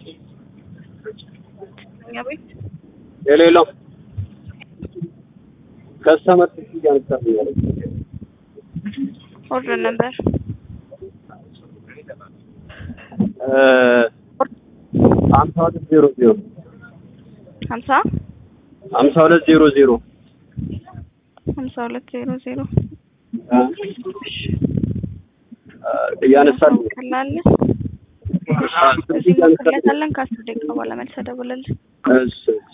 እኛ ቤት የሌለው ከስተመር እያነሳልኛል ኦርደር ነበር ሀምሳ ሁለት ዜሮ ዜሮ ሀምሳ ሀምሳ ሁለት ዜሮ ዜሮ ሀምሳ ሁለት ዜሮ ዜሮ እያነሳልኝ ቀላለ ስልክ እዚህ እያነሳልኝ እንሞክርለታለን ከአስር ደቂቃ በኋላ መልሰህ ደውልልን እሺ